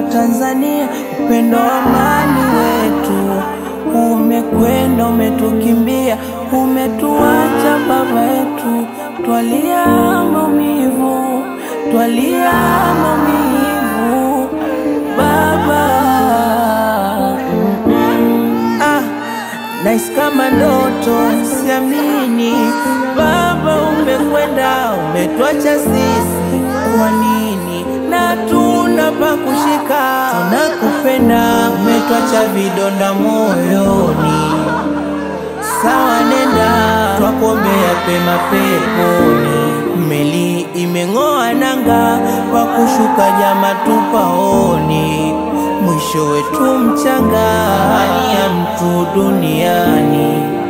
Tanzania, upendo wa amani wetu umekwenda, umetukimbia, umetuacha baba yetu, twalia maumivu, twalia maumivu baba. Mm-mm. Ah, nahisi kama ndoto, siamini baba, umekwenda, umetuacha sisi, kwa nini? Na tuna pa kushika, tunakupenda, umetuacha vidonda moyoni. Sawa, nenda, twakuombea pema peponi. Meli imeng'oa nanga, pa kushuka jama tupaoni. Mwisho wetu mchanga, hali ya mtu duniani.